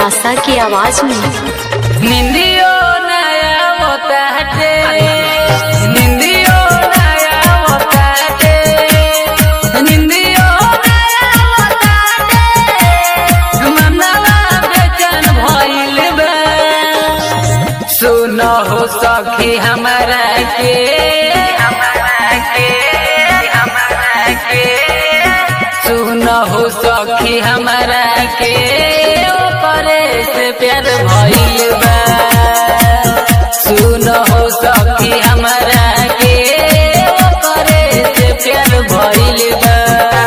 प्यासा की आवाज में निंदियो नया होता है निंदियो नया होता है निंदियो नया होता है मनवा बेचैन भइल बा सुनो हो सखी हमारा के हमारा के हमारा के सुनो हो सखी हमारा के ओकरे से प्यार भइल बा सुनो हो सखी हमारा के ओकरे से प्यार भइल बा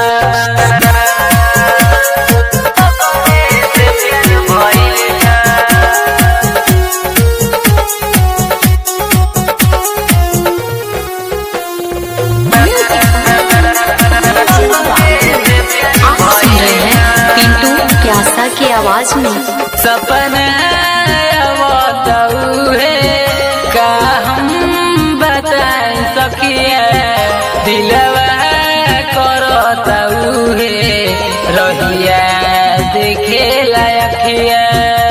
ओकरे से प्यार भइल बा आप सुन रहे हैं पिंटू प्यासा की आवाज में सपना बताऊ है का हम बताए सकिए दिलवा करताऊ है रहिया देखे लायकिया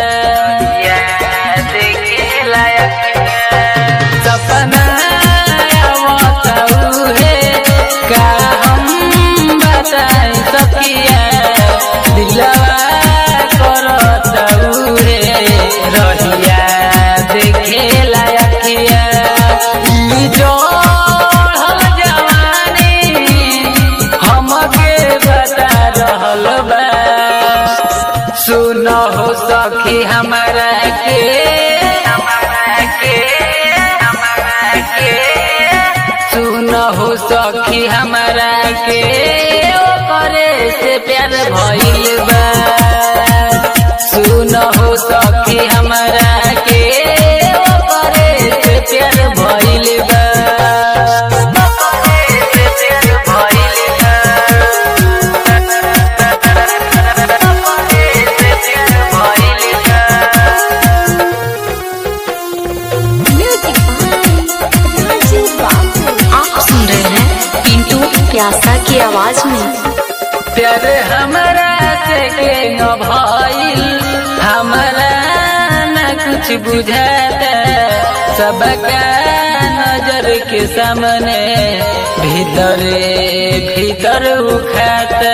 देखे लायकिया सपना बताऊ है का हम बताए सकिया दिलवा करताऊ रे रहिया देखे लायकिया ई जोड़ल जवानी हमके बता रहल बा सुनो हो सखी हमारा के हमारा के हमारा के सुनो हो सखी हमारा के ओकरे से प्यार भइल बा सुनो हो सखी हमारा के ओकरे से प्यार भइल बा ओकरे से प्यार भइल बा ओकरे से प्यार भइल बा आप सुन रहे हैं पिंटू प्यासा की आवाज में प्यार हमारा से के न भइल हमारा न कुछ बुझाता सबका नजर के सामने भीतरे भीतर उखाता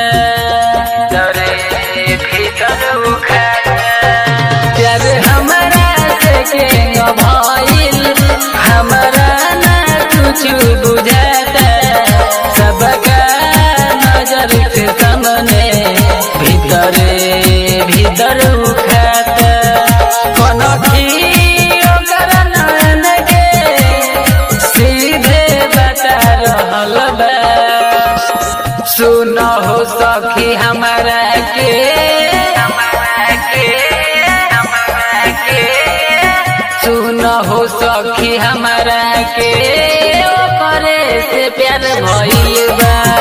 भीतरे भीतर उखाता प्यार हमारा से के न भइल हमारा न कुछ बुझाता सबका नजर के सामने भीतरे भीतर उखाता कोनो ओकर नयन के सीधे बता रहल बा सुनो हो सखी हमारा के हमारा के हमारा के सुनो हो सखी हमारा के ओकरे से प्यार भइल बा